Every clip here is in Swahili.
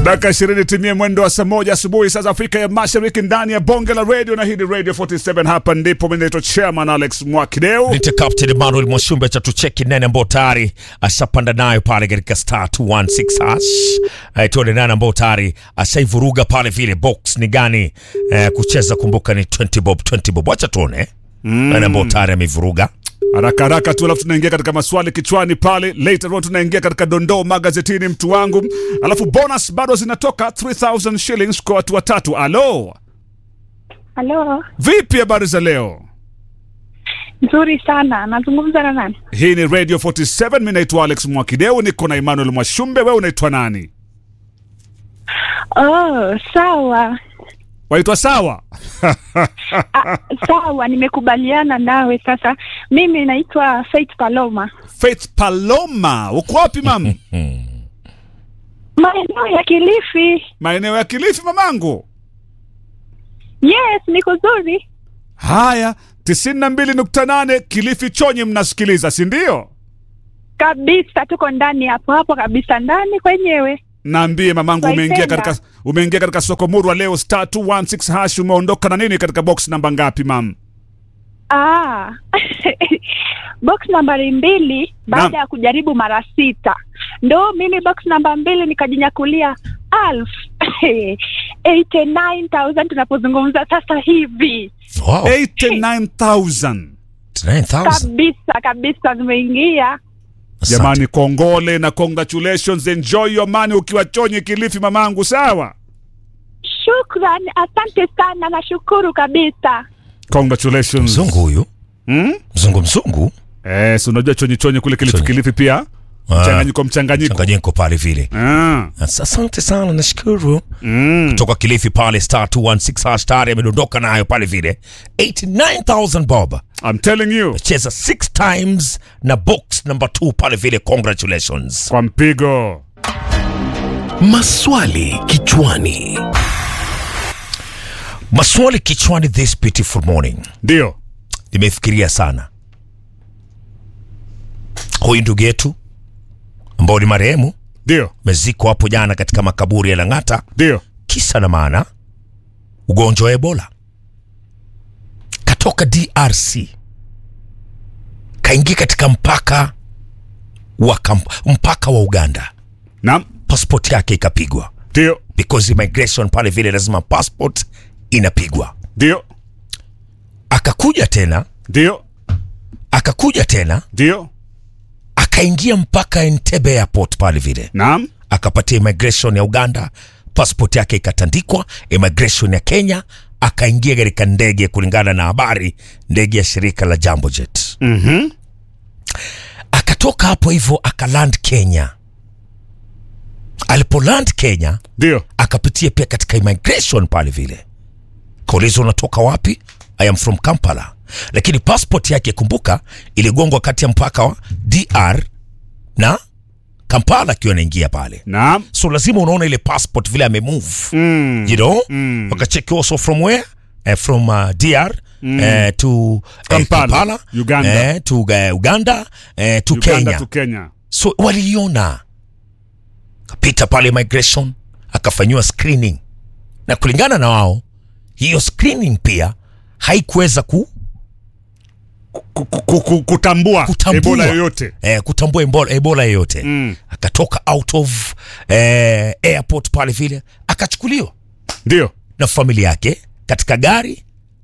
Dakika ishirini timie mwendo wa saa moja asubuhi saa za Afrika ya Mashariki ndani ya bonge la radio na hii ni Radio 47. Hapa ndipo mimi naitwa Chairman Alex Mwakideu. Nite Captain Emmanuel Mwashumbe cha tucheki nene ambao tayari ashapanda nayo pale katika star 216 hash. Eh, tuone nani ambao tayari ashaivuruga pale vile box ni gani eh, kucheza kumbuka ni 20 bob 20 bob. Wacha tuone. Mm. Nani ambao tayari amevuruga. Haraka haraka tu, alafu tunaingia katika maswali kichwani pale. Later on tunaingia katika dondoo magazetini, mtu wangu, alafu bonus bado zinatoka 3000 shillings kwa watu watatu. Alo, Halo, vipi habari za leo? nzuri sana. Nazungumza na nani? Hii ni Radio 47, mimi naitwa Alex Mwakideu, niko na Emmanuel Mwashumbe. Wewe unaitwa nani? Oh, sawa Waitwa sawa? ah, sawa, nimekubaliana nawe. Sasa mimi naitwa Faith Paloma, Faith Paloma, uko wapi mam? maeneo ya Kilifi. Maeneo ya Kilifi mamangu. Yes, niko zuri. Haya, 92.8 Kilifi Chonyi, mnasikiliza si ndio? kabisa, tuko ndani hapo hapo kabisa, ndani kwenyewe. Naambie mamangu, umeingia Waipenda. katika umeingia katika soko murwa leo star 216 hash, umeondoka na nini katika box namba ngapi mam? Ah. box nambari mbili baada Naam. ya kujaribu mara sita ndo mimi box namba mbili nikajinyakulia alf 89000 tunapozungumza sasa hivi Wow. 89000 9,000. kabisa kabisa zimeingia Asante. Jamani, kongole na congratulations, enjoy your money ukiwa Chonyi Kilifi mamangu, sawa? shukran asante sana nashukuru kabisa Congratulations. Mzungu huyu. Hmm? Mzungu mzungu. Eh, si unajua Chonyi Chonyi kule Kilifi Chonyi. Kilifi pia Ah. mchanganyiko mchanganyiko. Changanyiko pale vile. Ah. Asante sana nashukuru. Mm. Toka Kilifi pale star 216 hash tayari amedondoka nayo pale vile 89000 bob. I'm telling you cheza six times na box number 2 pale vile congratulations kwa mpigo. Maswali kichwani. maswali kichwani this beautiful morning Ndio. nimefikiria sana huyu ndugu yetu ambao ni marehemu Ndio. mezikwa hapo jana katika makaburi ya lang'ata Ndio. kisa na maana ugonjwa wa ebola katoka drc kaingia katika mpaka wa kamp, mpaka wa uganda Naam. passport yake ikapigwa Ndio. because immigration pale vile lazima passport inapigwa Ndio. akakuja tena Ndio. akakuja tena Ndio. akaingia mpaka Entebbe airport pale vile Naam. akapatia immigration ya Uganda passport yake ikatandikwa immigration ya Kenya akaingia katika ndege kulingana na habari ndege ya shirika la Jambo Jet Mhm. akatoka hapo hivyo akaland Kenya alipoland Kenya Ndio. akapitia pia katika immigration pale vile kauliza unatoka wapi i am from kampala lakini passport yake kumbuka iligongwa kati ya mpaka wa dr na kampala akiwa anaingia pale Naam. so lazima unaona ile passport vile amemove Mm. you know Mm. wakacheki also from where eh, from uh, dr eh, to eh, Kampala, kampala Uganda. eh, to uh, uganda eh, to Uganda kenya tu Kenya. so waliiona akapita pale migration akafanyiwa screening na kulingana na wao hiyo screening pia haikuweza ku, Ku- ku- ku- ku- Kutambua kutambua Ebola yoyote. eh, kutambua ebola, ebola yoyote Mm. akatoka out of eh, airport pale vile akachukuliwa Ndio. na familia yake katika gari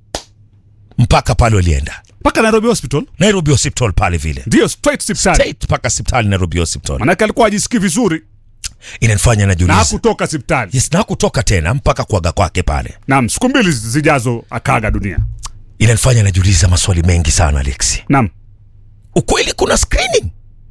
mpaka pale walienda Mpaka Nairobi Hospital. nairobi hospital pale vile Ndio, straight hospitali. Straight mpaka hospitali nairobi hospital Manake alikuwa hajisikii vizuri inanifanya na najiuliza hakutoka hospitali. yes, na kutoka tena mpaka kuaga kwake pale Naam, siku mbili zijazo akaaga dunia. inanifanya najiuliza maswali mengi sana Alexi. Naam. Ukweli kuna screening,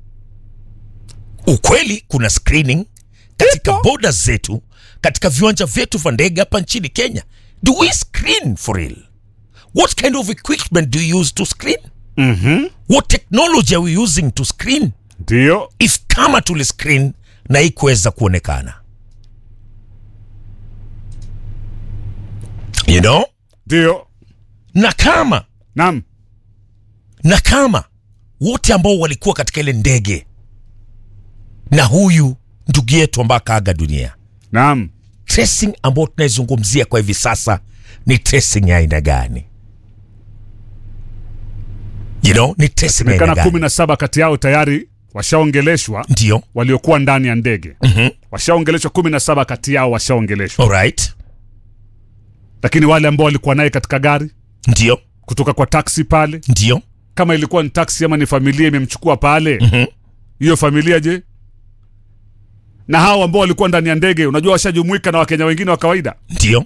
ukweli kuna screening katika Ipo. boda zetu, katika viwanja vyetu vya ndege hapa nchini Kenya. Do we screen for real? What kind of equipment do you use to screen? Mhm. What technology are we using to screen? Ndio. If kama tuli screen na ikuweza kuonekana, you know, Ndio. na kama Naam. na kama wote ambao walikuwa katika ile ndege na huyu ndugu yetu ambaye akaaga dunia Naam. tracing ambayo tunaizungumzia kwa hivi sasa ni tracing ya aina gani you know, ni tracing ya aina Semekana gani kumi na saba kati yao tayari washaongeleshwa ndio waliokuwa ndani ya ndege. Mhm. Washaongeleshwa kumi na saba kati yao washaongeleshwa, alright lakini wale ambao walikuwa naye katika gari ndio kutoka kwa taksi pale, ndio kama ilikuwa ni taksi ama ni familia imemchukua pale, Mhm. hiyo familia je? Na hao ambao walikuwa ndani ya ndege, unajua washajumuika na Wakenya wengine wa kawaida. ndio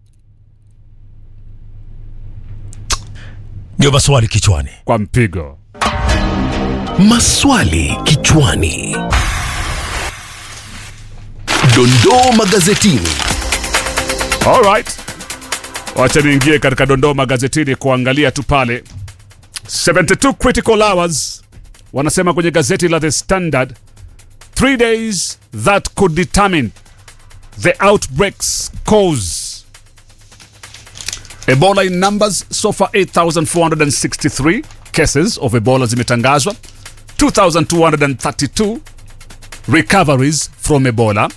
ndio maswali kichwani Kwa mpigo Maswali kichwani. Dondoo magazetini. Alright. Wacha niingie katika dondoo magazetini kuangalia tu pale 72 critical hours wanasema kwenye gazeti la The Standard three days that could determine the outbreak's cause Ebola in numbers so far 8463 cases of Ebola zimetangazwa 2232 recoveries from Ebola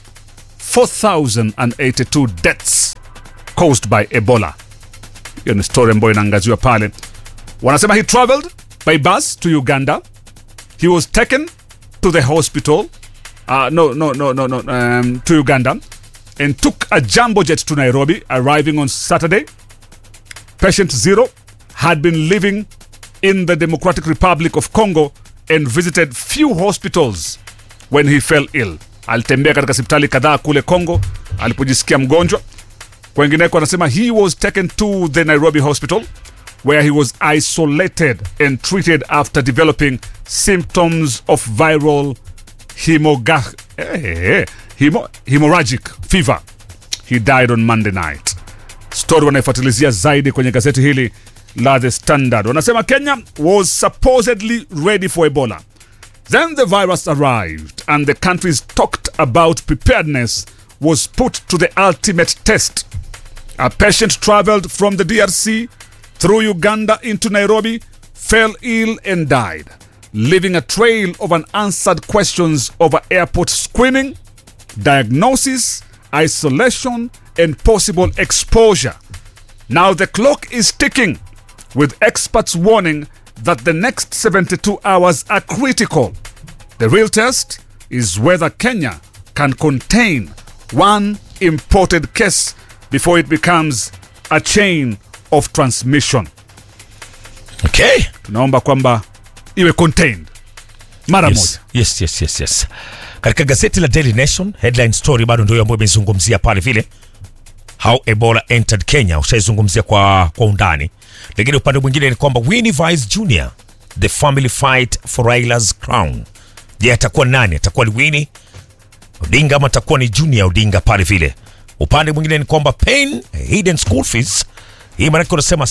4082 deaths caused by Ebola. Hiyo ni story ambayo inaangaziwa pale. Wanasema he traveled by bus to Uganda. He was taken to the hospital. Uh, no, no, no, no, no, um, to Uganda and took a jumbo jet to Nairobi, arriving on Saturday. Patient zero had been living in the Democratic Republic of Congo and visited few hospitals when he fell ill. Alitembea katika hospitali kadhaa kule Congo alipojisikia mgonjwa. Kwengineko anasema he was taken to the Nairobi hospital where he was isolated and treated after developing symptoms of viral hemoga- eh, hemo- hemorrhagic fever. He died on Monday night. Story wanaifuatilizia zaidi kwenye gazeti hili la The Standard. Wanasema Kenya was supposedly ready for Ebola. Then the virus arrived, and the country's talked about preparedness was put to the ultimate test. A patient traveled from the DRC through Uganda into Nairobi, fell ill, and died, leaving a trail of unanswered questions over airport screening, diagnosis, isolation, and possible exposure. Now the clock is ticking, with experts warning that the next 72 hours are critical. The real test is whether Kenya can contain one imported case before it becomes a chain of transmission. okay Tunaomba kwamba iwe contained mara yes, moja. yes, yes, yes, yes. katika gazeti la Daily Nation headline story bado ndio ambayo imezungumzia pale vile how Ebola entered Kenya, ushaizungumzia kwa, kwa undani, lakini upande mwingine ni kwamba Winnie Vice Jr the family fight for Raila's crown. Je, atakuwa nani? Atakuwa ni Winnie Odinga ama atakuwa ni Junior Odinga pale vile? Upande mwingine ni kwamba pain hidden school fees, hii maanake unasema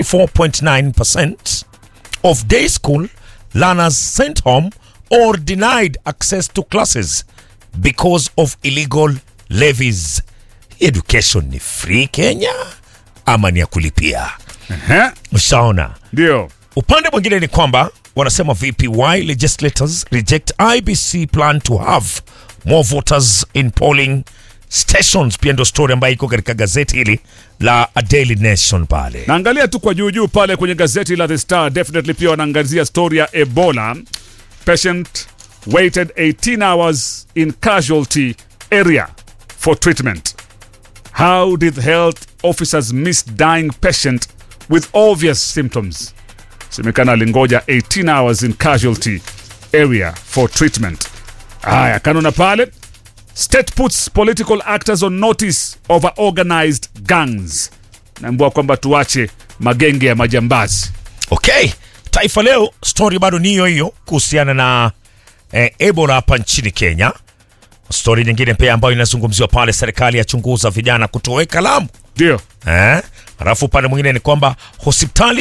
64.9% of day school learners sent home or denied access to classes because of illegal levies. Education ni free Kenya ama ni ya kulipia? Ehe, Ushaona. Ndio. Upande mwingine ni kwamba wanasema vipi, why legislators reject IBC plan to have more voters in polling stations. Pia ndio story ambayo iko katika gazeti hili la A Daily Nation pale. Naangalia tu kwa juu juu pale kwenye gazeti la The Star, definitely pia wanaangazia story ya Ebola. Patient waited 18 hours in casualty area for treatment. How did health officers miss dying patient with obvious symptoms? Semekana alingoja 18 hours in casualty area for treatment. Haya, kanona pale State puts political actors on notice over organized gangs. Naambiwa kwamba tuache magenge ya majambazi. Okay, Taifa Leo story bado ni hiyo hiyo kuhusiana na eh, Ebola hapa nchini Kenya. Story nyingine pia ambayo inazungumziwa pale, serikali yachunguza vijana kutoweka Lamu. Ndio. Eh? Alafu upande mwingine ni kwamba hospitali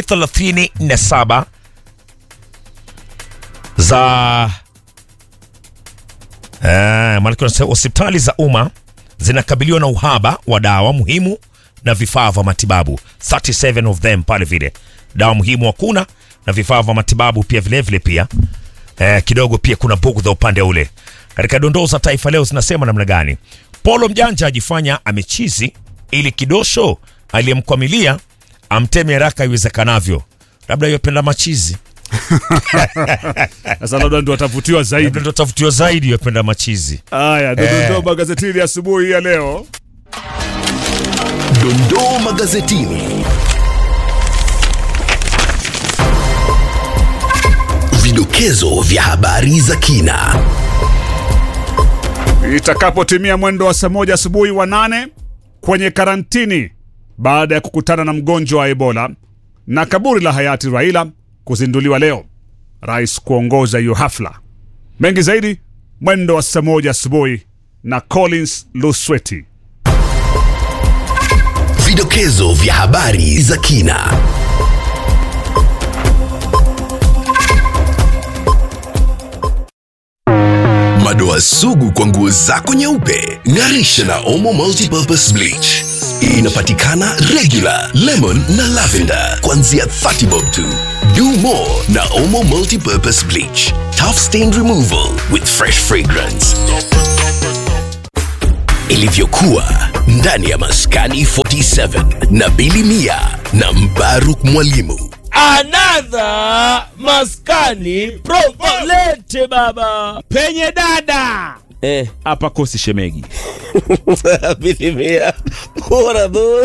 37 za eh, maana kuna hospitali za umma zinakabiliwa na uhaba wa dawa muhimu na vifaa vya matibabu 37 of them pale vile dawa muhimu hakuna na vifaa vya matibabu pia vile vile pia eh, kidogo pia kuna bugudha upande ule katika dondoo za taifa leo zinasema namna gani Polo mjanja ajifanya amechizi ili kidosho aliyemkwamilia amteme haraka iwezekanavyo. Labda yopenda machizi, Sasa labda ndio watavutiwa zaidi. labda ndo tafutiwa zaidi yopenda machizi. Haya, ndio Eh. ndio magazetini asubuhi ya leo. Dondoo magazetini. Vidokezo vya habari za kina. Itakapotimia mwendo wa saa moja asubuhi wa nane kwenye karantini baada ya kukutana na mgonjwa wa Ebola na kaburi la hayati Raila kuzinduliwa leo, rais kuongoza hiyo hafla. Mengi zaidi mwendo wa saa moja asubuhi na Collins Lusweti. Vidokezo vya habari za kina. Madoa sugu kwa nguo zako nyeupe, ng'arisha na Omo Multipurpose Bleach. Inapatikana regular, lemon na lavender kuanzia 30 bob tu. Do more na Omo Multipurpose Bleach. Tough stain removal with fresh fragrance. Ilivyokuwa ndani ya Maskani 47 na Bili Mia na Mbaruk Mwalimu. another maskani provolete baba penye dada eh. hapa kosi shemegi Bilimia. Bora boss.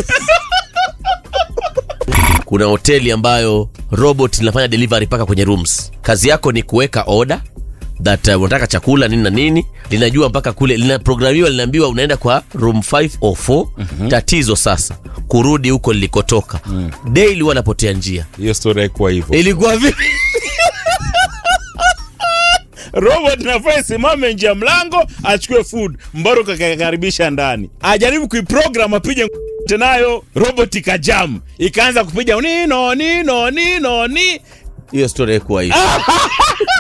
kuna hoteli ambayo robot linafanya delivery mpaka kwenye rooms kazi yako ni kuweka order that uh, unataka chakula nini na nini linajua mpaka kule linaprogramiwa linaambiwa unaenda kwa room 5 or 4 mm-hmm. tatizo sasa kurudi huko lilikotoka mm. daily huwa napotea njia hiyo story haikuwa hivyo ilikuwa vipi robot nafaa isimame nje ya mlango achukue food mbaro kakakaribisha ndani ajaribu kuiprogram apige nayo robot ikajam ikaanza kupiga nino nino nino ni hiyo story haikuwa hivyo